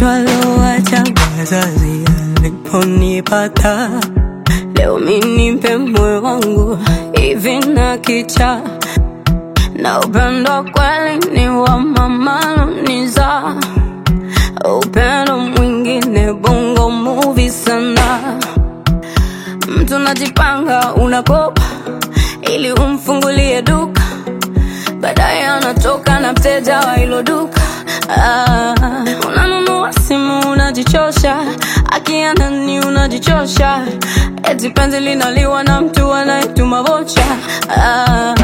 twalowacha wazazi aliponipata leo minimpe moyo wangu hivi na kicha na upendo kweli ni wa mamalo niza upendo mwingine bongo movie sana mtu najipanga unakopa ili umfungulie duka baadaye anatoka na mteja wa hilo duka ah, unanunua simu unajichosha akianani unajichosha eti penzi linaliwa na mtu anayetuma vocha ah,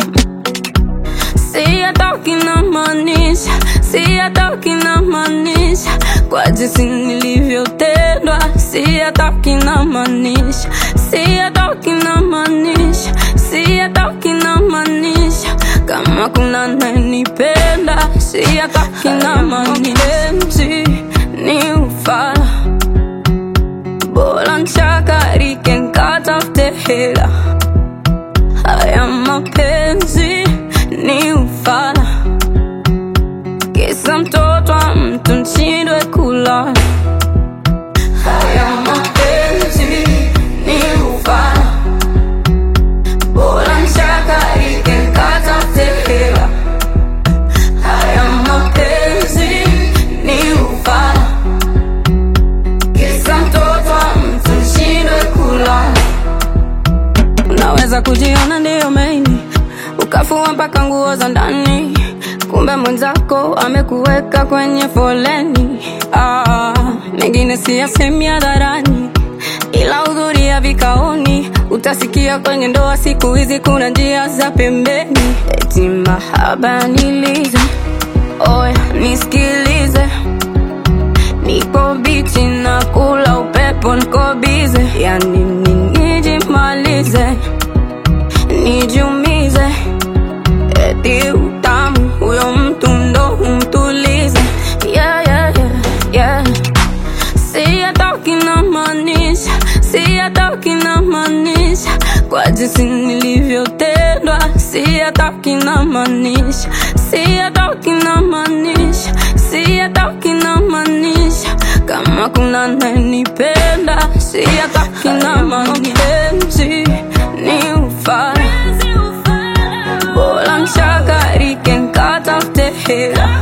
si atoki na maanisha si atoki na maanisha kwa jinsi nilivyotendwa si atoki na maanisha si atoki na maanisha si atoki na maanisha kama kuna nanipenda si atoki na maanisha ni ufala bora nchakarike nkatafute hela haya mapenzi ni ufala kisa mtoto wa mtu nshindwe kula haya mapenzi ni ufala bora nchakarike nkatafute hela haya mapenzi ni ufala kisa mtoto wa mtu nshindwe kula unaweza kujiona ndiyo maini ukafua mpaka nguo za ndani kumbe mwenzako amekuweka kwenye foleni ah, mengine siyasemi hadharani ila hudhuria vikaoni utasikia kwenye ndoa siku hizi kuna njia za pembeni eti mahaba nilize oya nisikilize niko bichi na kula upepo niko bize yani nijimalize nijumize eti utamu huyo mtu ndo umtulize yeah, yeah, yeah, yeah. si atoki na maanisha si atoki na maanisha kwa jinsi nilivyotendwa si atoki na maanisha si atoki na maanisha si atoki na maanisha kama kuna nanipenda si atoki na maanisha ni ufala bora nchakarike nkatafute hela